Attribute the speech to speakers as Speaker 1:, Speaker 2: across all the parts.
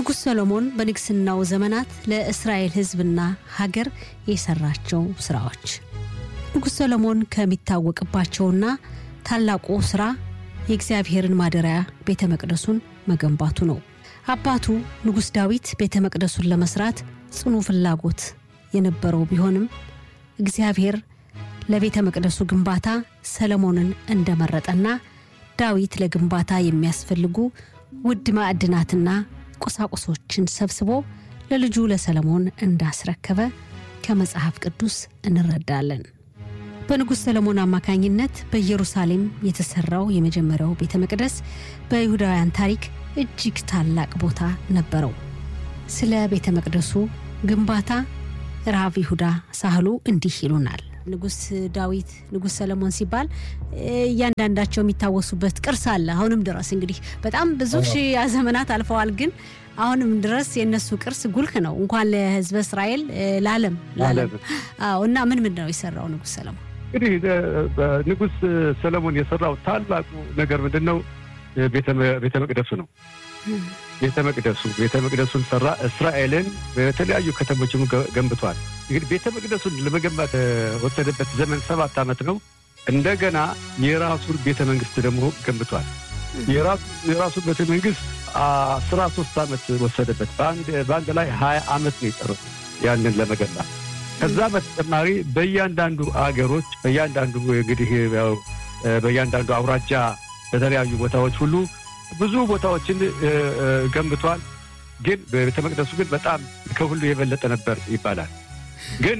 Speaker 1: ንጉሥ ሰሎሞን በንግስናው ዘመናት ለእስራኤል ሕዝብና ሀገር የሰራቸው ስራዎች ንጉሥ ሰሎሞን ከሚታወቅባቸውና ታላቁ ስራ የእግዚአብሔርን ማደሪያ ቤተ መቅደሱን መገንባቱ ነው። አባቱ ንጉሥ ዳዊት ቤተ መቅደሱን ለመስራት ጽኑ ፍላጎት የነበረው ቢሆንም እግዚአብሔር ለቤተ መቅደሱ ግንባታ ሰለሞንን እንደመረጠና ዳዊት ለግንባታ የሚያስፈልጉ ውድ ማዕድናትና ቁሳቁሶችን ሰብስቦ ለልጁ ለሰለሞን እንዳስረከበ ከመጽሐፍ ቅዱስ እንረዳለን። በንጉሥ ሰለሞን አማካኝነት በኢየሩሳሌም የተሰራው የመጀመሪያው ቤተ መቅደስ በይሁዳውያን ታሪክ እጅግ ታላቅ ቦታ ነበረው። ስለ ቤተ መቅደሱ ግንባታ ራብ ይሁዳ ሳህሉ እንዲህ ይሉናል። ንጉሥ ዳዊት፣ ንጉሥ ሰለሞን ሲባል እያንዳንዳቸው የሚታወሱበት ቅርስ አለ። አሁንም ድረስ እንግዲህ በጣም ብዙ ሺህ ዘመናት አልፈዋል፣ ግን አሁንም ድረስ የእነሱ ቅርስ ጉልህ ነው። እንኳን ለሕዝበ እስራኤል ለዓለም ለዓለም። አዎ። እና ምን ምን ነው የሰራው ንጉሥ ሰለሞን?
Speaker 2: እንግዲህ ንጉሥ ሰለሞን የሰራው ታላቁ ነገር ምንድን ነው? ቤተ መቅደሱ ነው። ቤተ መቅደሱ ቤተ መቅደሱን ሰራ። እስራኤልን በተለያዩ ከተሞችም ገንብቷል። እንግዲህ ቤተ መቅደሱን ለመገንባት ወሰደበት ዘመን ሰባት ዓመት ነው። እንደገና የራሱን ቤተ መንግስት ደግሞ ገንብቷል። የራሱን ቤተ መንግስት አስራ ሶስት ዓመት ወሰደበት። በአንድ ላይ ሀያ ዓመት ነው የጨረሱት ያንን ለመገንባት። ከዛ በተጨማሪ በእያንዳንዱ አገሮች በእያንዳንዱ እንግዲህ በእያንዳንዱ አውራጃ በተለያዩ ቦታዎች ሁሉ ብዙ ቦታዎችን ገንብቷል። ግን በቤተ መቅደሱ ግን በጣም ከሁሉ የበለጠ ነበር ይባላል። ግን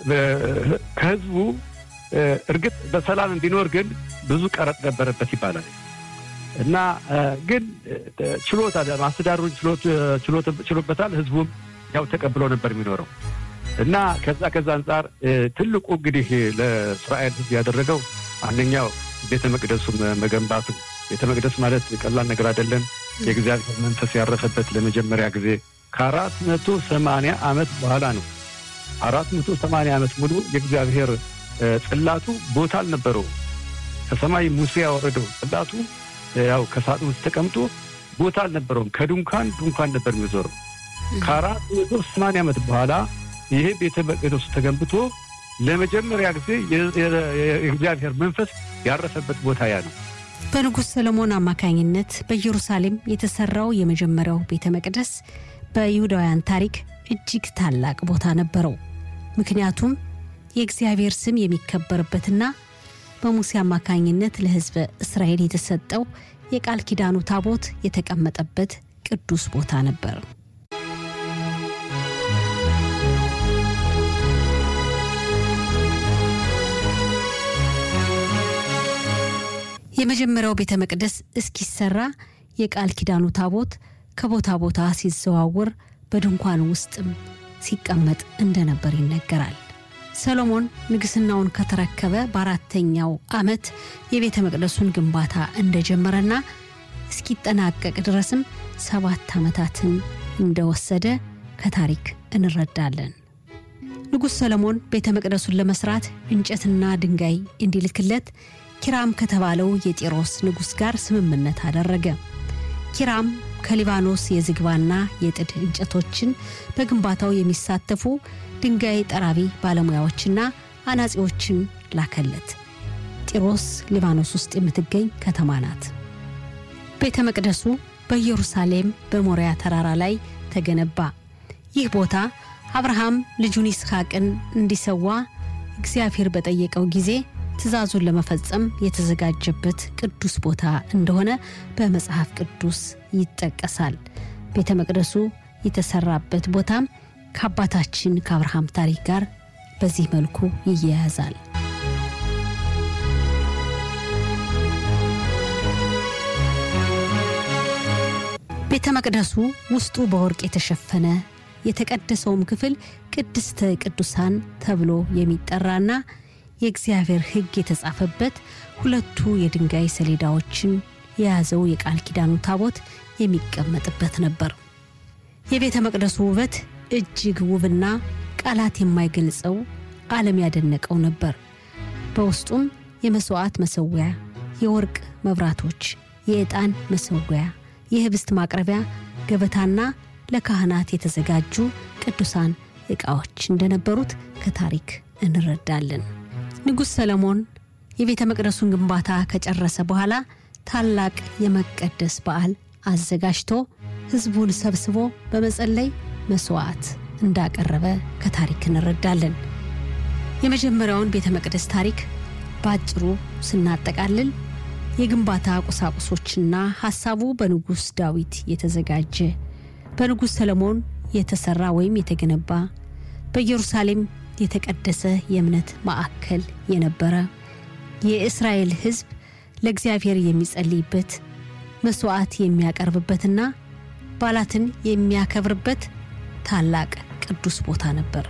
Speaker 2: ከህዝቡ እርግጥ በሰላም እንዲኖር ግን ብዙ ቀረጥ ነበረበት ይባላል እና ግን ችሎታ ማስተዳደሩን ችሎበታል። ህዝቡም ያው ተቀብሎ ነበር የሚኖረው እና ከዛ ከዛ አንጻር ትልቁ እንግዲህ ለእስራኤል ህዝብ ያደረገው አንደኛው ቤተ መቅደሱ መገንባቱ ቤተ መቅደስ ማለት ቀላል ነገር አይደለም። የእግዚአብሔር መንፈስ ያረፈበት ለመጀመሪያ ጊዜ ከአራት መቶ ሰማንያ ዓመት በኋላ ነው። አራት መቶ ሰማንያ ዓመት ሙሉ የእግዚአብሔር ጽላቱ ቦታ አልነበረው። ከሰማይ ሙሴ ያወረደው ጽላቱ ያው ከሳጥን ውስጥ ተቀምጦ ቦታ አልነበረውም። ከድንኳን ድንኳን ነበር የሚዞረው። ከአራት መቶ ሰማንያ ዓመት በኋላ ይሄ ቤተ መቅደሱ ተገንብቶ ለመጀመሪያ ጊዜ የእግዚአብሔር መንፈስ ያረፈበት ቦታ ያ ነው።
Speaker 1: በንጉሥ ሰለሞን አማካኝነት በኢየሩሳሌም የተሰራው የመጀመሪያው ቤተ መቅደስ በይሁዳውያን ታሪክ እጅግ ታላቅ ቦታ ነበረው። ምክንያቱም የእግዚአብሔር ስም የሚከበርበትና በሙሴ አማካኝነት ለሕዝበ እስራኤል የተሰጠው የቃል ኪዳኑ ታቦት የተቀመጠበት ቅዱስ ቦታ ነበር። የመጀመሪያው ቤተ መቅደስ እስኪሰራ የቃል ኪዳኑ ታቦት ከቦታ ቦታ ሲዘዋወር በድንኳን ውስጥም ሲቀመጥ እንደነበር ይነገራል። ሰሎሞን ንግስናውን ከተረከበ በአራተኛው ዓመት የቤተ መቅደሱን ግንባታ እንደጀመረና እስኪጠናቀቅ ድረስም ሰባት ዓመታትን እንደወሰደ ከታሪክ እንረዳለን። ንጉሥ ሰሎሞን ቤተ መቅደሱን ለመስራት እንጨትና ድንጋይ እንዲልክለት ኪራም ከተባለው የጢሮስ ንጉሥ ጋር ስምምነት አደረገ። ኪራም ከሊባኖስ የዝግባና የጥድ እንጨቶችን በግንባታው የሚሳተፉ ድንጋይ ጠራቢ ባለሙያዎችና አናጺዎችን ላከለት። ጢሮስ ሊባኖስ ውስጥ የምትገኝ ከተማ ናት። ቤተ መቅደሱ በኢየሩሳሌም በሞሪያ ተራራ ላይ ተገነባ። ይህ ቦታ አብርሃም ልጁን ይስሐቅን እንዲሰዋ እግዚአብሔር በጠየቀው ጊዜ ትእዛዙን ለመፈጸም የተዘጋጀበት ቅዱስ ቦታ እንደሆነ በመጽሐፍ ቅዱስ ይጠቀሳል። ቤተ መቅደሱ የተሰራበት ቦታም ከአባታችን ከአብርሃም ታሪክ ጋር በዚህ መልኩ ይያያዛል። ቤተ መቅደሱ ውስጡ በወርቅ የተሸፈነ የተቀደሰውም ክፍል ቅድስተ ቅዱሳን ተብሎ የሚጠራና የእግዚአብሔር ሕግ የተጻፈበት ሁለቱ የድንጋይ ሰሌዳዎችን የያዘው የቃል ኪዳኑ ታቦት የሚቀመጥበት ነበር። የቤተ መቅደሱ ውበት እጅግ ውብና ቃላት የማይገልጸው ዓለም ያደነቀው ነበር። በውስጡም የመስዋዕት መሰዊያ፣ የወርቅ መብራቶች፣ የዕጣን መሰዊያ፣ የህብስት ማቅረቢያ ገበታና ለካህናት የተዘጋጁ ቅዱሳን ዕቃዎች እንደነበሩት ከታሪክ እንረዳለን። ንጉሥ ሰለሞን የቤተ መቅደሱን ግንባታ ከጨረሰ በኋላ ታላቅ የመቀደስ በዓል አዘጋጅቶ ሕዝቡን ሰብስቦ በመጸለይ መሥዋዕት እንዳቀረበ ከታሪክ እንረዳለን። የመጀመሪያውን ቤተ መቅደስ ታሪክ በአጭሩ ስናጠቃልል የግንባታ ቁሳቁሶችና ሐሳቡ በንጉሥ ዳዊት የተዘጋጀ በንጉሥ ሰለሞን የተሠራ ወይም የተገነባ በኢየሩሳሌም የተቀደሰ የእምነት ማዕከል የነበረ የእስራኤል ሕዝብ ለእግዚአብሔር የሚጸልይበት መሥዋዕት የሚያቀርብበትና በዓላትን የሚያከብርበት ታላቅ ቅዱስ ቦታ ነበር።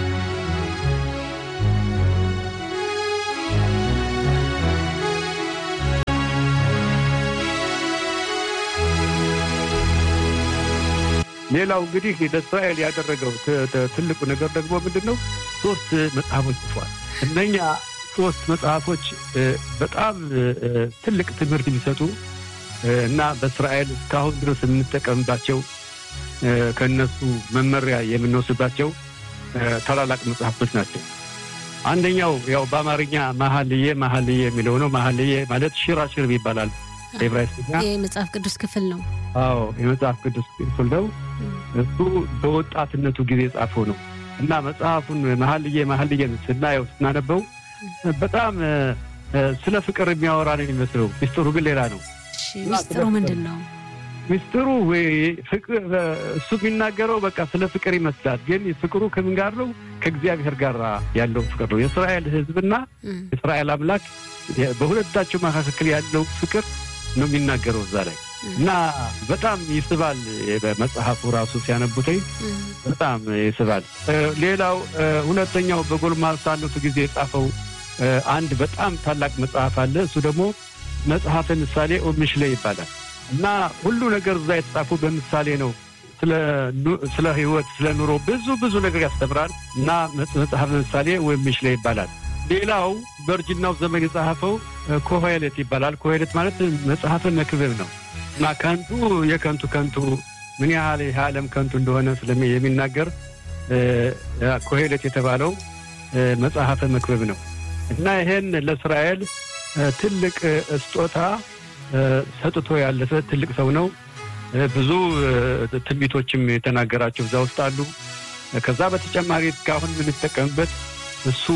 Speaker 2: ሌላው እንግዲህ ለእስራኤል ያደረገው ትልቁ ነገር ደግሞ ምንድን ነው? ሶስት መጽሐፎች ጽፏል። እነኛ ሶስት መጽሐፎች በጣም ትልቅ ትምህርት የሚሰጡ እና በእስራኤል እስካሁን ድረስ የምንጠቀምባቸው ከእነሱ መመሪያ የምንወስድባቸው ታላላቅ መጽሐፎች ናቸው። አንደኛው ያው በአማርኛ መኃልየ መኃልየ የሚለው ነው። መኃልየ ማለት ሽራሽር ይባላል በዕብራይስጥኛ።
Speaker 1: የመጽሐፍ ቅዱስ ክፍል ነው።
Speaker 2: አዎ የመጽሐፍ ቅዱስ ክፍል ነው። እሱ በወጣትነቱ ጊዜ ጻፈው ነው እና መጽሐፉን መኃልየ መኃልየን ስናየው ስናነበው በጣም ስለ ፍቅር የሚያወራ ነው የሚመስለው። ሚስጥሩ ግን ሌላ ነው።
Speaker 1: ሚስጥሩ ምንድን ነው?
Speaker 2: ሚስጥሩ እሱ የሚናገረው በቃ ስለ ፍቅር ይመስላል። ግን ፍቅሩ ከምን ጋር ነው? ከእግዚአብሔር ጋር ያለው ፍቅር ነው። የእስራኤል ሕዝብና የእስራኤል አምላክ በሁለታቸው መካከል ያለው ፍቅር ነው የሚናገረው እዛ ላይ እና በጣም ይስባል። በመጽሐፉ ራሱ ሲያነቡተኝ በጣም ይስባል። ሌላው ሁለተኛው በጎልማሳነቱ ጊዜ የጻፈው አንድ በጣም ታላቅ መጽሐፍ አለ። እሱ ደግሞ መጽሐፈ ምሳሌ ኦምሽሌ ይባላል እና ሁሉ ነገር እዛ የተጻፈው በምሳሌ ነው። ስለ ሕይወት፣ ስለ ኑሮ ብዙ ብዙ ነገር ያስተምራል እና መጽሐፈ ምሳሌ ወይም ምሽሌ ይባላል። ሌላው በእርጅናው ዘመን የጻፈው ኮሄሌት ይባላል። ኮሄሌት ማለት መጽሐፈ መክብብ ነው እና ከንቱ የከንቱ ከንቱ ምን ያህል ይህ ዓለም ከንቱ እንደሆነ ስለሚ የሚናገር ኮሄሌት የተባለው መጽሐፈ መክብብ ነው እና ይሄን ለእስራኤል ትልቅ ስጦታ ሰጥቶ ያለፈ ትልቅ ሰው ነው። ብዙ ትንቢቶችም የተናገራቸው እዛ ውስጥ አሉ። ከዛ በተጨማሪ እስካሁን የምንጠቀምበት እሱ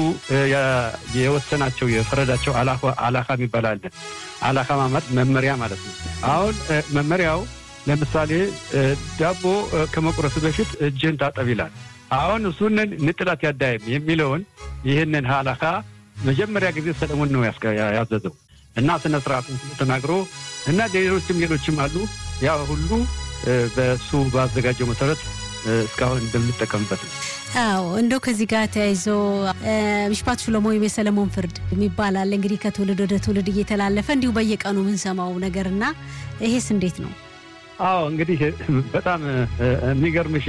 Speaker 2: የወሰናቸው የፈረዳቸው አላካ የሚባል አለ። አላካ ማለት መመሪያ ማለት ነው። አሁን መመሪያው ለምሳሌ ዳቦ ከመቁረሱ በፊት እጅን ታጠብ ይላል። አሁን እሱንን ንጥላት ያዳይም የሚለውን ይህንን አላካ መጀመሪያ ጊዜ ሰለሞን ነው ያዘዘው እና ስነ ስርዓቱን ተናግሮ እና ሌሎችም ሌሎችም አሉ። ያ ሁሉ በእሱ ባዘጋጀው መሰረት እስካሁን እንደምንጠቀምበት ነው።
Speaker 1: አዎ እንደው ከዚህ ጋር ተያይዞ ምሽፓት ሹሎሞ ወይም የሰለሞን ፍርድ የሚባል አለ እንግዲህ ከትውልድ ወደ ትውልድ እየተላለፈ እንዲሁ በየቀኑ የምንሰማው ነገር እና ይሄስ እንዴት ነው?
Speaker 2: አዎ እንግዲህ በጣም የሚገርምሽ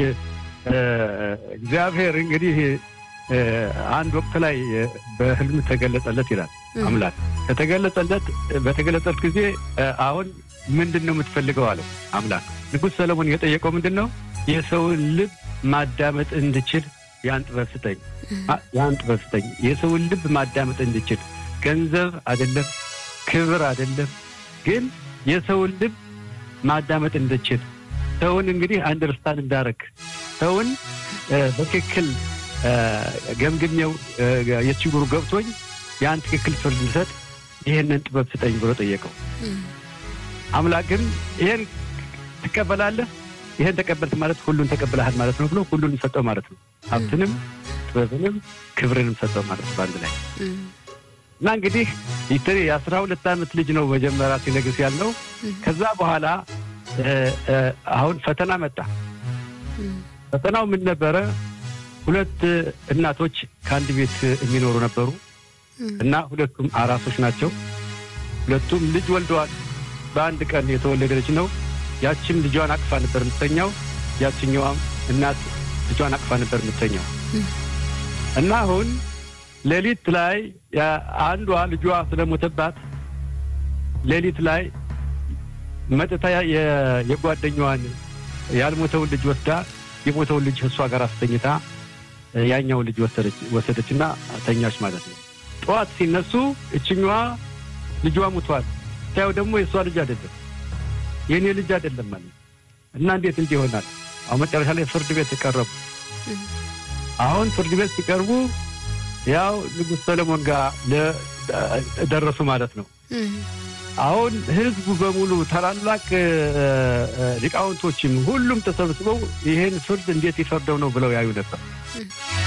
Speaker 2: እግዚአብሔር እንግዲህ አንድ ወቅት ላይ በህልም ተገለጸለት ይላል አምላክ። ከተገለጸለት በተገለጸለት ጊዜ አሁን ምንድን ነው የምትፈልገው አለው አምላክ። ንጉሥ ሰለሞን የጠየቀው ምንድን ነው? የሰውን ልብ ማዳመጥ እንድችል ያን ጥበብ ስጠኝ፣ ያን ጥበብ ስጠኝ። የሰውን ልብ ማዳመጥ እንድችል ገንዘብ አይደለም፣ ክብር አይደለም፣ ግን የሰውን ልብ ማዳመጥ እንድችል ሰውን እንግዲህ አንደርስታንድ እንዳረግ ሰውን በትክክል ገምግሜው የችግሩ ገብቶኝ ያን ትክክል ፍርድ ልሰጥ ይህንን ጥበብ ስጠኝ ብሎ ጠየቀው። አምላክም ይህን ትቀበላለህ ይህን ተቀበልክ ማለት ሁሉን ተቀብለሃል ማለት ነው ብሎ ሁሉን ሰጠው ማለት ነው። ሀብትንም ጥበብንም ክብርንም ሰጠው ማለት ነው በአንድ ላይ እና እንግዲህ ይትሪ የአስራ ሁለት ዓመት ልጅ ነው መጀመሪያ ሲነግስ ያለው። ከዛ በኋላ አሁን ፈተና መጣ። ፈተናው ምን ነበረ? ሁለት እናቶች ከአንድ ቤት የሚኖሩ ነበሩ እና ሁለቱም አራሶች ናቸው። ሁለቱም ልጅ ወልደዋል። በአንድ ቀን የተወለደ ልጅ ነው። ያችም ልጇን አቅፋ ነበር የምትተኛው፣ ያችኛዋም እናት ልጇን አቅፋ ነበር የምትተኛው እና አሁን ሌሊት ላይ አንዷ ልጇ ስለሞተባት ሌሊት ላይ መጥታ የጓደኛዋን ያልሞተውን ልጅ ወስዳ የሞተውን ልጅ እሷ ጋር አስተኝታ ያኛውን ልጅ ወሰደችና ተኛች ማለት ነው። ጠዋት ሲነሱ እችኛዋ ልጇ ሙቷል። ታየው ደግሞ የእሷ ልጅ አይደለም የእኔ ልጅ አይደለም ማለት እና እንዴት እንዲህ ይሆናል? አሁን መጨረሻ ላይ ፍርድ ቤት ቀረቡ። አሁን ፍርድ ቤት ሲቀርቡ ያው ንጉሥ ሰለሞን ጋር ደረሱ ማለት ነው። አሁን ህዝቡ በሙሉ ታላላቅ ሊቃውንቶችም ሁሉም ተሰብስበው ይህን ፍርድ እንዴት ይፈርደው ነው ብለው ያዩ ነበር።